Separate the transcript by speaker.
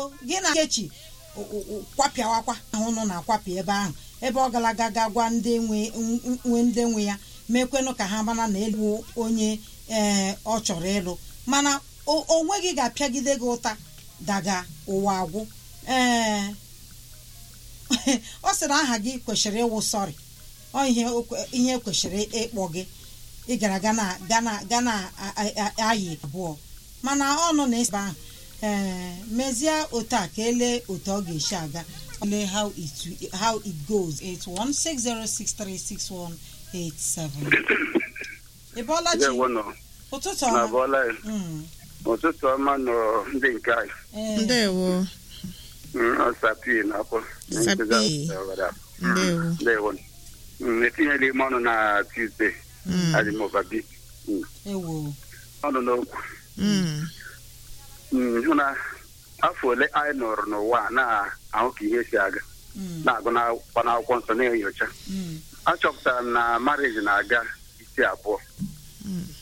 Speaker 1: gị na nkechi kwapịawakwa ahụ nọ na-akwapị ebe ahụ ebe ọ galaga ga gwa ndị nwe ndị nwe ya mekwenụ ka ha mara na elu onye ee ọ chọrọ ịlụ mana o nweghị ga-apịagide gị ụta daga ụwa agwụ ee ọ sịrị aha gị kwesịrị ịwụ sọrị ọ ihe kwesịrị ịkpọ gị ị gara ga na-ayị abụọ mana ọnụ na-esi ahụ ee mezie otu a ka elee otu ọ ga-esi aga lee how it how it goes 8160636187 ị bọọla chi ụtụtụ ọma
Speaker 2: ụtụtụ ọma nọ ndị nke anyị
Speaker 3: ndewo
Speaker 2: ọsapi na-akpọ
Speaker 3: Sapi. ndewo
Speaker 2: ndewo etinyela ime ọnụ na tuesday
Speaker 3: Mm.
Speaker 2: adịmobabi
Speaker 1: ewo
Speaker 2: ọnụ n'okwu
Speaker 3: Mm.
Speaker 2: Mm, hụ na afọ ole anyị nọrọ n'ụwa a na-ahụ ka ihe si aga
Speaker 1: Mm,
Speaker 2: na-agụ n'akwụkwọ n'akwụkwọ nsọ na-enyocha
Speaker 1: mm,
Speaker 2: achọpụtara m na marriage na-aga isi abụọ
Speaker 3: Mm.